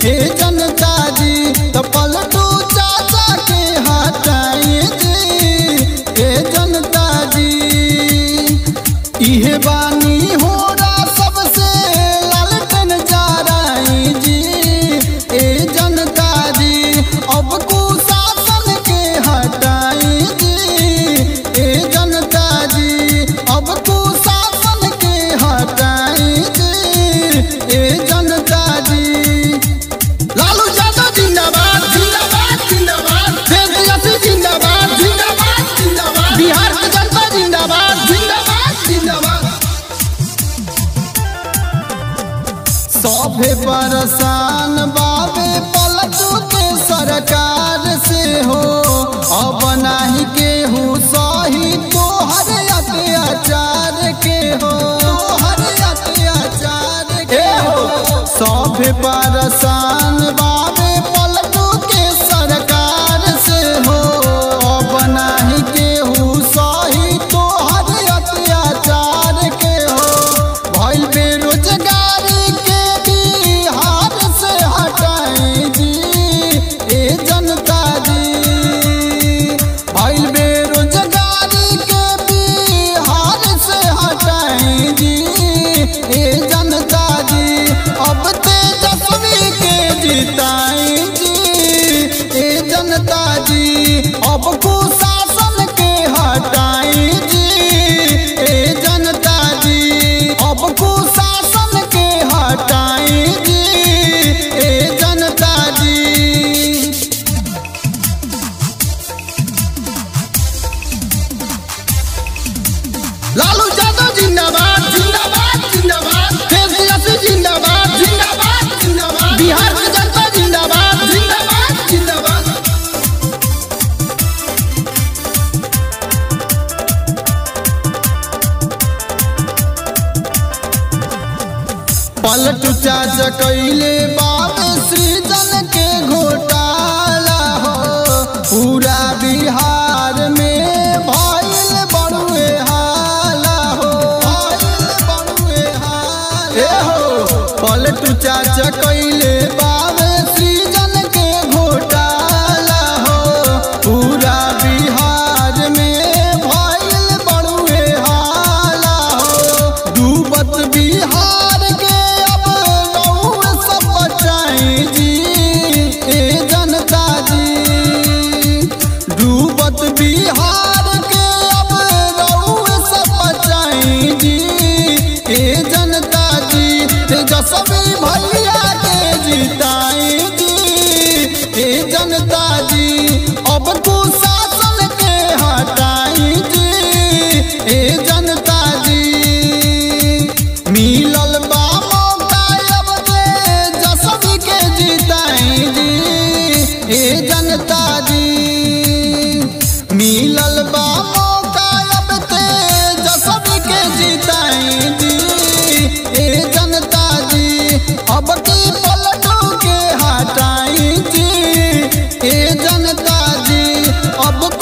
ए जनता जी तो पलटू चाचा के हटाई जी ए जनता जी इहे बानी हो रहा सबसे लालटन जा रही जी ए जनता जी अब कुशासन के हटाई जी ए जनता जी अब कुशासन के हटाई जी ए जनता जी लालू यादव जिंदाबाद जिंदाबाद जिंदाबाद देश यासी जिंदाबाद जिंदाबाद जिंदाबाद बिहार की जनता जिंदाबाद जिंदाबाद जिंदाबाद सभे परेशान बाबे पलटू के सरकार से हो अब नाही केहू सही तोहर अत्याचार के हो तोहर अत्याचार के हो सभे परेशान बाबे पलटू के सरकार से हो अब नाही केहू सही तोहर अत्याचार के हो भइल बेरोजगारी के बिहार से हटाई जी ए जनता जी भइल बेरोजगारी के बिहार से हटाई जी ए जनता जी अब तेजस्वी के जिताई जी ए जनता जी अब कुशासन के हटाई जी ए जनता जी अब कुशासन के हटाई जी ए जनता जी लालू यादव जिंदाबाद जिंदाबाद जिंदाबाद देश यासी जिंदाबाद जिंदाबाद जिंदाबाद बिहार की जनता जिंदाबाद जिंदाबाद जिंदाबाद पलट चाचा कैले बाप सृजन के घोटाला हो पूरा बिहार में भइल बड़ुए हाला हो भइल बड़ुए हाला ए हो पलट चाचा कैले बाप सृजन के घोटाला हो पूरा बिहार में भइल बड़ुए हाला हो डूबत बिहार के अब रउआ सब बचाई जी ए जनता जी डूबत बिहार के अब रउआ सब बचाई जी ए जनता जी तेजस्वी भैया के जिताई जी ए जनता जी अब कुशासन के हटाई जी ए जनता जी मिलल बा मौका अब तेजस्वी के जिताई जी ए जनता जी मिलल बा मौका अब तेजस्वी के जिताई जी ए जनता जी अब की पलटू के हटाई जी ए जनता जी अब